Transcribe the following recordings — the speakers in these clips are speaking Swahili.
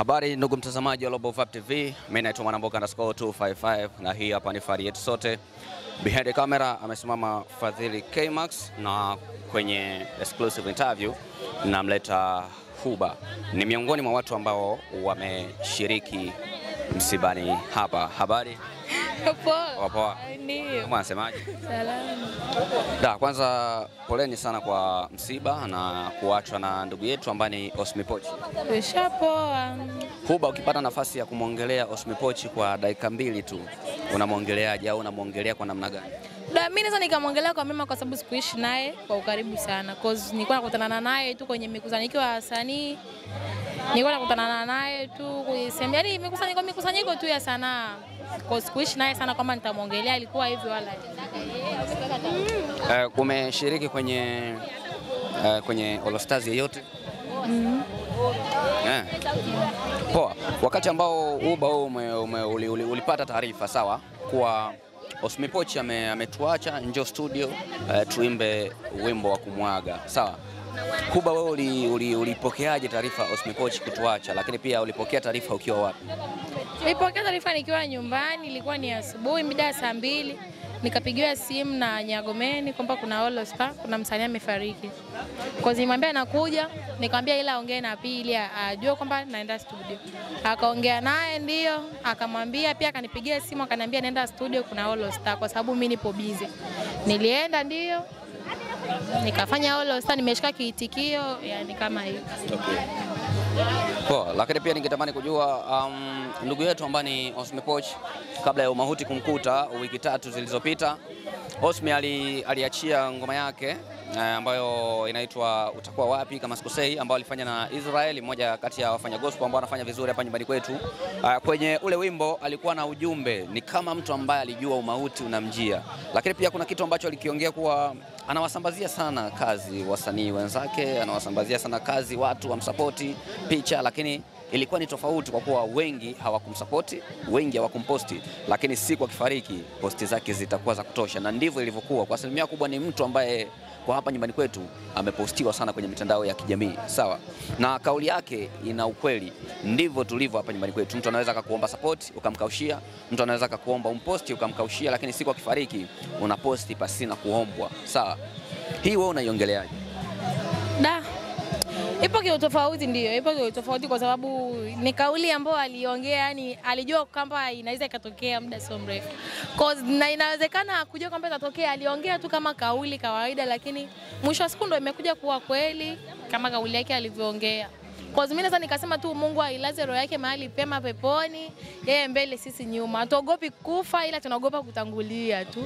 Habari ndugu mtazamaji wa Global Vibe TV, mimi naitwa Mwanamboka underscore 255 na hii hapa ni fari yetu sote. Behind the camera amesimama Fadhili Kmax na kwenye exclusive interview namleta Huba. Ni miongoni mwa watu ambao wameshiriki msibani hapa. Habari Poa. wapoa, Ndio. kama anasemaje? Salama. Da, kwanza poleni sana kwa msiba na kuachwa na ndugu yetu ambaye ni Osmy Pochi. Ushapoa. Huba, ukipata nafasi ya kumwongelea Osmy Pochi kwa dakika mbili tu, unamwongeleaje au unamwongelea kwa namna gani? Da, mimi naweza nikamwongelea kwa mema kwa sababu sikuishi naye kwa ukaribu sana. Cause nilikuwa nakutana naye tu kwenye mikusanyiko ya wasanii. Nilikuwa nakutana naye tu kusema yaani mikusanyiko mikusanyiko tu ya sanaa. Cause sikuishi naye sana kwamba nitamwongelea alikuwa hivi wala. Eh, kumeshiriki kwenye eh, kwenye All Stars yeyote? Eh. Poa. Wakati ambao Huba wewe ume, ume, uli, uli, ulipata taarifa sawa kuwa Osmy Pochi ame, ametuacha njoo studio eh, tuimbe wimbo wa kumwaga sawa. Huba wewe uli, uli, ulipokeaje taarifa Osmy Pochi kutuacha, lakini pia ulipokea taarifa ukiwa wapi? Nilipokea taarifa nikiwa nyumbani, ilikuwa ni asubuhi mida ya saa mbili. Nikapigiwa simu na Nyagomeni kwamba kuna All Star, kuna msanii amefariki. Kwa hiyo nimwambia nakuja, nikamwambia ila ongee na Pili ajue kwamba naenda studio. Akaongea naye ndio, akamwambia pia akanipigia simu akaniambia naenda studio kuna All Star kwa sababu mimi nipo busy. Nilienda ndio. Nikafanya All Star, nimeshika kiitikio, yani kama hivyo. Poa, lakini pia ningetamani kujua um, ndugu yetu ambaye ni Osmy Pochi kabla ya umauti kumkuta wiki tatu zilizopita, Osmy ali, aliachia ngoma yake eh, ambayo inaitwa utakuwa wapi kama sikosei, ambayo alifanya na Israel, mmoja kati ya wafanya gospel ambao wanafanya vizuri hapa nyumbani kwetu. Uh, kwenye ule wimbo alikuwa na ujumbe, ni kama mtu ambaye alijua umauti unamjia, lakini pia kuna kitu ambacho alikiongea kuwa anawasambazia sana kazi wasanii wenzake, anawasambazia sana kazi watu wamsapoti picha, lakini ilikuwa ni tofauti kwa kuwa wengi hawakumsapoti, wengi hawakumposti, lakini siku akifariki posti zake zitakuwa za kutosha, na ndivyo ilivyokuwa. Kwa asilimia kubwa ni mtu ambaye kwa hapa nyumbani kwetu amepostiwa sana kwenye mitandao ya kijamii, sawa, na kauli yake ina ukweli. Ndivyo tulivyo hapa nyumbani kwetu. Mtu anaweza akakuomba support ukamkaushia, mtu anaweza akakuomba umposti ukamkaushia, lakini siku akifariki unaposti pasina kuombwa, sawa. Hii wewe unaiongeleaje? Da, ipo kiutofauti, ndio ipo kiutofauti kwa sababu ni kauli ambayo aliongea, yani alijua kwamba inaweza ikatokea muda sio mrefu, Cause na inawezekana kujua kwamba itatokea. Aliongea tu kama kauli kawaida, lakini mwisho wa siku ndo imekuja kuwa kweli kama kauli yake alivyoongea. Cause mimi naweza nikasema tu Mungu ailaze roho yake mahali pema peponi, yeye mbele, sisi nyuma. Hatuogopi kufa, ila tunaogopa kutangulia tu.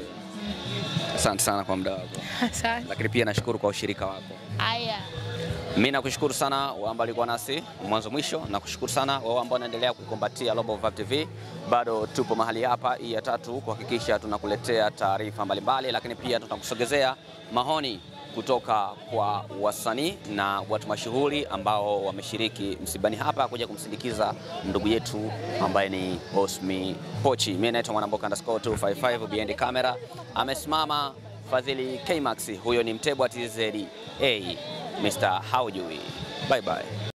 Asante sana kwa muda wako, Asante. lakini pia nashukuru kwa ushirika wako. Haya. Mimi nakushukuru sana wewe ambao ulikuwa nasi mwanzo mwisho. Nakushukuru sana wewe ambao unaendelea kukumbatia Global Vibe TV. Bado tupo mahali hapa hii ya tatu kuhakikisha tunakuletea taarifa mbalimbali, lakini pia tunakusogezea maoni kutoka kwa wasanii na watu mashuhuri ambao wameshiriki msibani hapa kuja kumsindikiza ndugu yetu ambaye ni Osmy Pochi. Mimi naitwa Mwanamboka underscore 255 behind camera amesimama Fadhili Kmax, huyo ni Mtebwa TZA. Mr. Haujui. Bye bye.